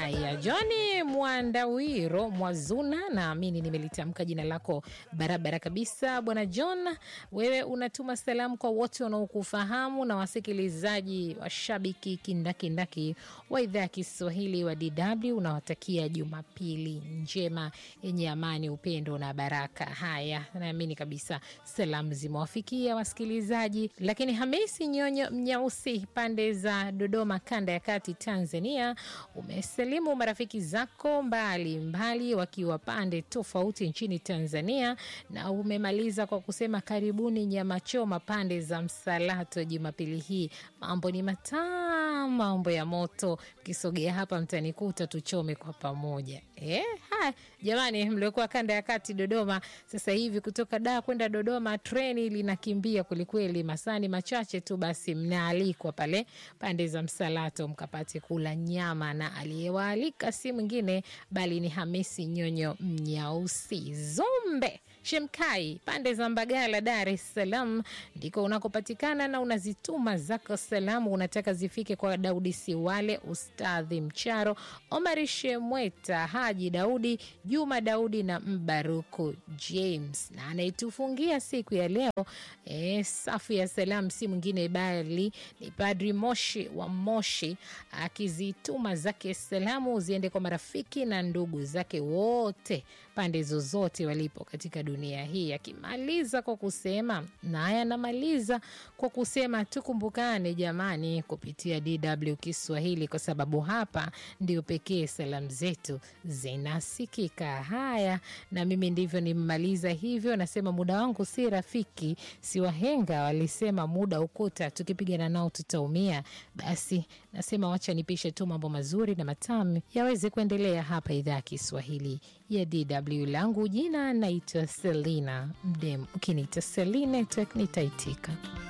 Haya, Johni Mwandawiro Mwazuna, naamini nimelitamka jina lako barabara kabisa. Bwana John, wewe unatuma salamu kwa wote wanaokufahamu na wasikilizaji washabiki kindakindaki wa idhaa ya Kiswahili wa DW. Unawatakia Jumapili njema yenye amani, upendo na baraka. Haya, naamini kabisa salamu zimewafikia wasikilizaji. Lakini Hamisi Nyonyo Mnyausi, pande za Dodoma, kanda ya kati, Tanzania, umesalimu marafiki zako mbali mbali wakiwa pande tofauti nchini Tanzania, na umemaliza kwa kusema karibuni nyama choma pande za Msalato Jumapili hii. Mambo ni matamu, mambo ya moto. Ukisogea hapa mtanikuta, tuchome kwa pamoja. Eh, haya jamani, mliokuwa kanda ya kati Dodoma, sasa hivi kutoka Dar kwenda Dodoma treni linakimbia kwelikweli, masani machache tu, basi mnaalikwa pale pande za Msalato mkapate kula nyama, na aliyewaalika si mwingine bali ni Hamisi Nyonyo Mnyausi Zombe Shemkai pande za Mbagala, Dar es Salaam ndiko unakopatikana na unazituma zako salamu, unataka zifike kwa Daudi Siwale, Ustadhi Mcharo, Omari Shemweta, Haji Daudi, Juma Daudi na Mbaruku James, na anayetufungia siku ya leo e, safu ya salamu si mwingine bali ni Padri Moshi wa Moshi, akizituma zake salamu ziende kwa marafiki na ndugu zake wote pande zozote walipo katika dunia hii, akimaliza kwa kusema naye anamaliza kwa kusema tukumbukane jamani, kupitia DW Kiswahili, kwa sababu hapa ndio pekee salamu zetu zinasikika. Haya, na mimi ndivyo nimemaliza hivyo. Nasema muda wangu si rafiki, si wahenga walisema muda ukuta, tukipigana nao tutaumia. Basi nasema wacha nipishe tu mambo mazuri na matamu yaweze kuendelea hapa idhaa ya Kiswahili ya DW. Langu jina naitwa Selina Mdem, ukiniita Seline nitaitika.